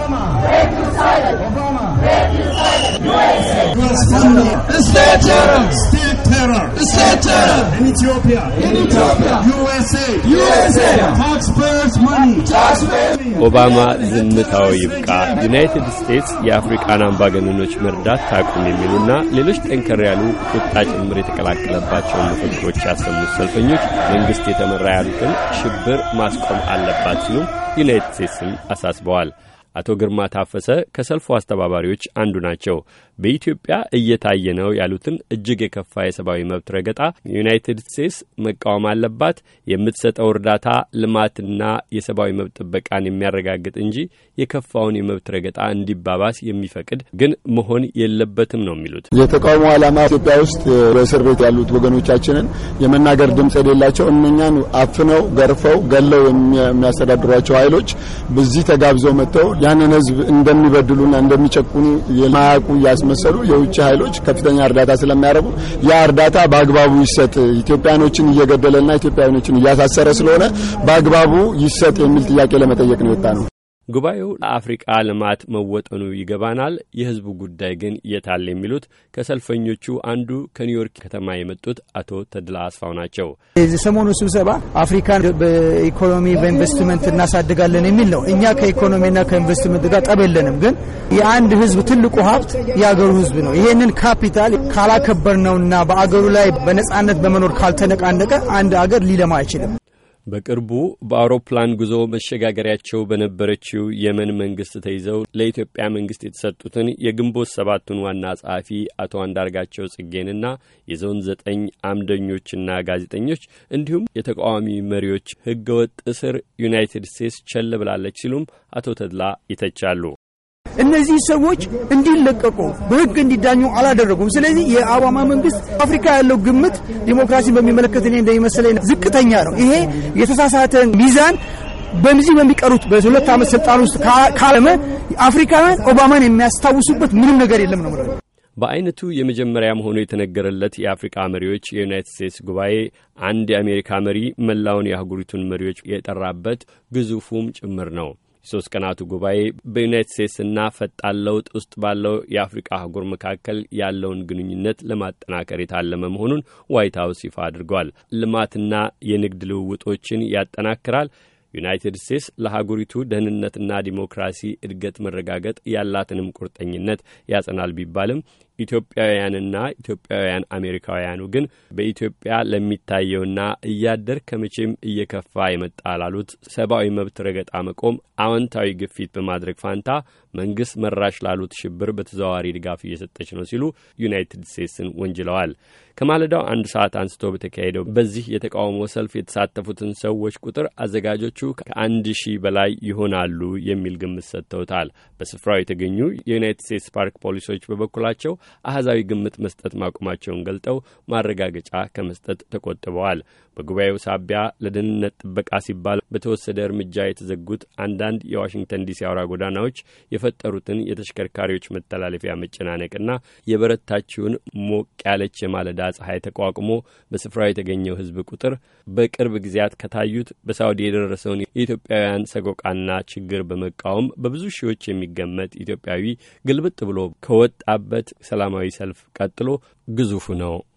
ኦባማ ዝምታው ይብቃ፣ ዩናይትድ ስቴትስ የአፍሪቃን አምባገነኖች መርዳት ታቁም የሚሉና ሌሎች ጠንከር ያሉ ቁጣ ጭምር የተቀላቀለባቸውን መፈክሮች ያሰሙት ሰልፈኞች መንግሥት የተመራ ያሉትን ሽብር ማስቆም አለባት ሲሉም ዩናይትድ ስቴትስን አሳስበዋል። አቶ ግርማ ታፈሰ ከሰልፉ አስተባባሪዎች አንዱ ናቸው። በኢትዮጵያ እየታየ ነው ያሉትን እጅግ የከፋ የሰብአዊ መብት ረገጣ ዩናይትድ ስቴትስ መቃወም አለባት። የምትሰጠው እርዳታ ልማትና የሰብአዊ መብት ጥበቃን የሚያረጋግጥ እንጂ የከፋውን የመብት ረገጣ እንዲባባስ የሚፈቅድ ግን መሆን የለበትም ነው የሚሉት። የተቃውሞ ዓላማ ኢትዮጵያ ውስጥ በእስር ቤት ያሉት ወገኖቻችንን የመናገር ድምፅ የሌላቸው እነኛን አፍነው ገርፈው ገለው የሚያስተዳድሯቸው ኃይሎች በዚህ ተጋብዘው መጥተው ያንን ሕዝብ እንደሚበድሉና እንደሚጨቁኑ የማያውቁ እያስመሰሉ የውጭ ኃይሎች ከፍተኛ እርዳታ ስለሚያደርጉ ያ እርዳታ በአግባቡ ይሰጥ፣ ኢትዮጵያኖችን እየገደለና ኢትዮጵያኖችን እያሳሰረ ስለሆነ በአግባቡ ይሰጥ የሚል ጥያቄ ለመጠየቅ ነው የወጣ ነው። ጉባኤው ለአፍሪቃ ልማት መወጠኑ ይገባናል፣ የህዝቡ ጉዳይ ግን የታል የሚሉት ከሰልፈኞቹ አንዱ ከኒውዮርክ ከተማ የመጡት አቶ ተድላ አስፋው ናቸው። ሰሞኑ ስብሰባ አፍሪካን በኢኮኖሚ በኢንቨስትመንት እናሳድጋለን የሚል ነው። እኛ ከኢኮኖሚና ከኢንቨስትመንት ጋር ጠብ የለንም። ግን የአንድ ህዝብ ትልቁ ሀብት የአገሩ ህዝብ ነው። ይሄንን ካፒታል ካላከበር ነውና በአገሩ ላይ በነጻነት በመኖር ካልተነቃነቀ አንድ አገር ሊለማ አይችልም። በቅርቡ በአውሮፕላን ጉዞ መሸጋገሪያቸው በነበረችው የመን መንግስት ተይዘው ለኢትዮጵያ መንግስት የተሰጡትን የግንቦት ሰባቱን ዋና ጸሐፊ አቶ አንዳርጋቸው ጽጌንና የዞን ዘጠኝ አምደኞችና ጋዜጠኞች እንዲሁም የተቃዋሚ መሪዎች ህገወጥ እስር ዩናይትድ ስቴትስ ቸል ብላለች ሲሉም አቶ ተድላ ይተቻሉ። እነዚህ ሰዎች እንዲለቀቁ በህግ እንዲዳኙ አላደረጉም። ስለዚህ የኦባማ መንግስት አፍሪካ ያለው ግምት ዲሞክራሲን በሚመለከት እኔ እንደሚመስለኝ ዝቅተኛ ነው። ይሄ የተሳሳተ ሚዛን በዚህ በሚቀሩት በሁለት ዓመት ስልጣን ውስጥ ካለመ አፍሪካውያን ኦባማን የሚያስታውሱበት ምንም ነገር የለም ነው። በአይነቱ የመጀመሪያ መሆኑ የተነገረለት የአፍሪቃ መሪዎች የዩናይትድ ስቴትስ ጉባኤ አንድ የአሜሪካ መሪ መላውን የአህጉሪቱን መሪዎች የጠራበት ግዙፉም ጭምር ነው። የሶስት ቀናቱ ጉባኤ በዩናይትድ ስቴትስና ፈጣን ለውጥ ውስጥ ባለው የአፍሪቃ አህጉር መካከል ያለውን ግንኙነት ለማጠናከር የታለመ መሆኑን ዋይት ሀውስ ይፋ አድርጓል። ልማትና የንግድ ልውውጦችን ያጠናክራል። ዩናይትድ ስቴትስ ለሀገሪቱ ደህንነትና ዲሞክራሲ እድገት መረጋገጥ ያላትንም ቁርጠኝነት ያጸናል ቢባልም ኢትዮጵያውያንና ኢትዮጵያውያን አሜሪካውያኑ ግን በኢትዮጵያ ለሚታየውና እያደር ከመቼም እየከፋ የመጣ ላሉት ሰብአዊ መብት ረገጣ መቆም አዎንታዊ ግፊት በማድረግ ፋንታ መንግስት መራሽ ላሉት ሽብር በተዘዋዋሪ ድጋፍ እየሰጠች ነው ሲሉ ዩናይትድ ስቴትስን ወንጅለዋል። ከማለዳው አንድ ሰዓት አንስቶ በተካሄደው በዚህ የተቃውሞ ሰልፍ የተሳተፉትን ሰዎች ቁጥር አዘጋጆቹ ከአንድ ሺህ በላይ ይሆናሉ የሚል ግምት ሰጥተውታል። በስፍራው የተገኙ የዩናይትድ ስቴትስ ፓርክ ፖሊሶች በበኩላቸው አህዛዊ ግምት መስጠት ማቆማቸውን ገልጠው ማረጋገጫ ከመስጠት ተቆጥበዋል። በጉባኤው ሳቢያ ለደህንነት ጥበቃ ሲባል በተወሰደ እርምጃ የተዘጉት አንዳንድ የዋሽንግተን ዲሲ አውራ ጎዳናዎች የፈጠሩትን የተሽከርካሪዎች መተላለፊያ መጨናነቅና የበረታችውን ሞቅ ያለች የማለዳ ፀሐይ ተቋቁሞ በስፍራው የተገኘው ሕዝብ ቁጥር በቅርብ ጊዜያት ከታዩት በሳውዲ የደረሰውን የኢትዮጵያውያን ሰቆቃና ችግር በመቃወም በብዙ ሺዎች የሚገመት ኢትዮጵያዊ ግልብጥ ብሎ ከወጣበት ሰላማዊ ሰልፍ ቀጥሎ ግዙፉ ነው።